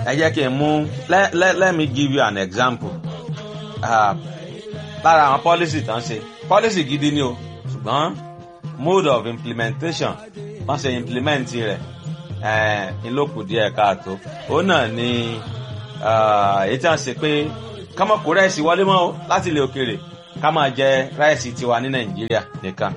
ẹ jẹ́ kí n mú let, let, let me give you an example uh, lára àwọn policy tán ṣe policy gidi ni o ṣùgbọ́n mode of implementation wọ́n ṣe implement rẹ̀ ìlókù díẹ̀ káàtó òun náà ni èyí tí wọ́n ṣe pé ká má kó ráìsì wọlé mọ́ o láti ilẹ̀ òkèèrè ká máa jẹ ráìsì tiwa ní nàìjíríà nìkan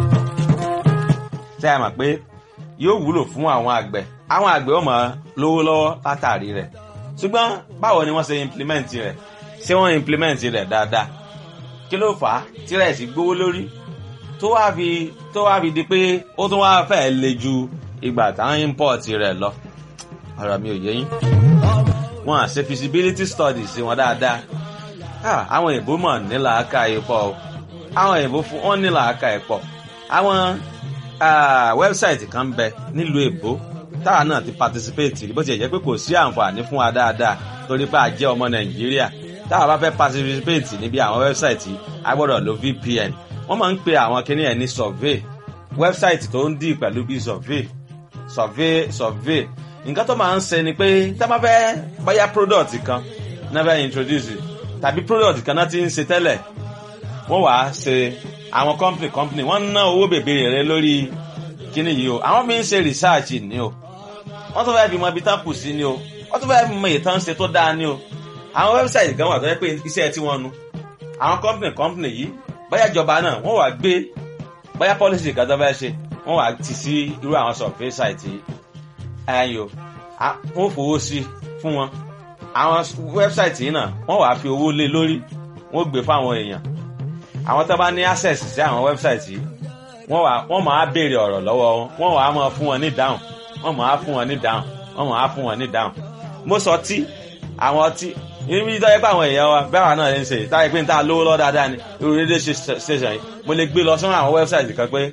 ṣé ẹ mọ̀ pé yóò wúlò fún àwọn àgbẹ̀ àwọn àgbẹ̀ ó máa lówó lọ́wọ́ látàrí rẹ̀ ṣùgbọ́n báwo ni wọ́n ṣe implement rẹ̀ ṣé wọ́n implement rẹ̀ dáadáa kí ló fà á tí ráìsì gbówó lórí tó wá fi tó wá fi di pé ó tún wá fẹ́ le ju ìgbà táwọn import rẹ̀ lọ ọ̀rọ̀ mi ò yé yín wọn à ṣe feasibility studies wọn dáadáa àwọn èèbó mọ̀ ní làákà ipò àwọn èèbó fún wọn ní làákà ipò àwọn wẹ́bsáìtì kan bẹ nílùú èbó táwa náà ti participate bó ti jẹ́ pé kò sí àǹfààní fún wa dáadáa torí pé a jẹ́ ọmọ nàìjíríà táwa bá fẹ́ participate níbi àwọn wẹ́bsáìtì a gbọ́dọ̀ lo vpn wọ́n máa ń pe àwọn kinní ẹ̀ ní survey wẹ́bsáìtì tó ń dì pẹ̀lú bí survey survey survey nǹkan tó máa ń ṣe ni pé tá a bá fẹ́ báyà product kan náà fẹ́ introduce tàbí product kan náà ti ń ṣe tẹ́lẹ̀ wọ́n wàá ṣe àwọn company company wọ́n ná owó bèbèrè rẹ lórí kíní yìí o àwọn fi ń ṣe research ni o wọ́n tún fẹ́ fi mọ ibi tán kù sí ni o wọ́n tún fẹ́ fi mọ ìtàn ṣe tó dáa ni o àwọn website kan wà tó yẹ pé iṣẹ́ tí wọ́n nu àwọn company company yìí báyà ìjọba náà wọ́n wàá gbé báyà policy kan tó fẹ́ ṣe wọ́n wàá tì sí irú àwọn survey site yìí ẹ̀yìn o wọ́n fowó sí fún wọn àwọn website yìí náà wọ́n wàá fi owó lé lórí wọ́n gbé fáwọn èèyàn àwọn tó bá ní access sí àwọn website yìí wọ́n wà wọ́n máa béèrè ọ̀rọ̀ lọ́wọ́ wọn wọ́n wàá máa fún wọn ní dáhùn wọ́n máa fún wọn ní dáhùn wọ́n máa fún wọn ní dáhùn mo sọ tí àwọn ọtí ibi tó yẹ pé àwọn èèyàn wa bẹ́ẹ̀ wà náà ń ṣe táyé pé n ta lówó lọ́ dáadáa ni irú rédíò station yìí mo lè gbé lọ sọ́nà àwọn website kan pé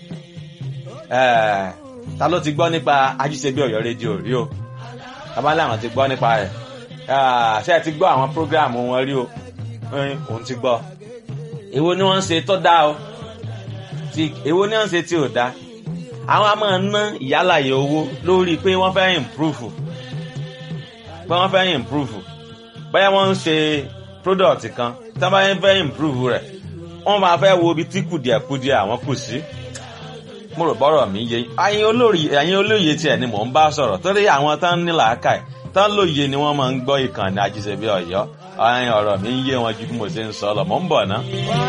ta ló ti gbọ́ nípa ajíṣebí ọ̀yọ́ rédíò rí o abálẹ̀ àwọn ti gbọ́ nípa rẹ̀ ṣé ẹ ti gbọ́ àwọn program wọn rí o òun ti gbọ́ èwo ni wọ́n ń ṣe tó dáa o ti èwo ni wọ́n ń ṣe tí ò dáa àwọn a máa ná ìyálàyè owó lórí pé wọ́n fẹ́ improve pé wọ́n fẹ́ improve bóyá wọ́n ń ṣe product kan tí wọ́n bá fẹ́ improve rẹ̀ wọ́n máa fẹ́ wo ibi tí kùdìẹ̀kudìẹ̀ àwọn kù sí mo rò bọ́rọ̀ mi yé ẹ̀yin olórí ẹ̀yin olóye tiẹ̀ ni mò ń bá sọ̀rọ̀ torí àwọn tán ní làákàyè tán lóye ni wọ́n máa ń gbọ́ ìkànnì ajíṣebí ọ̀yọ́ ọ̀rọ̀ mi ń yé wọn ju bí mo ṣe ń sọ lọ mò ń bọ̀ ná.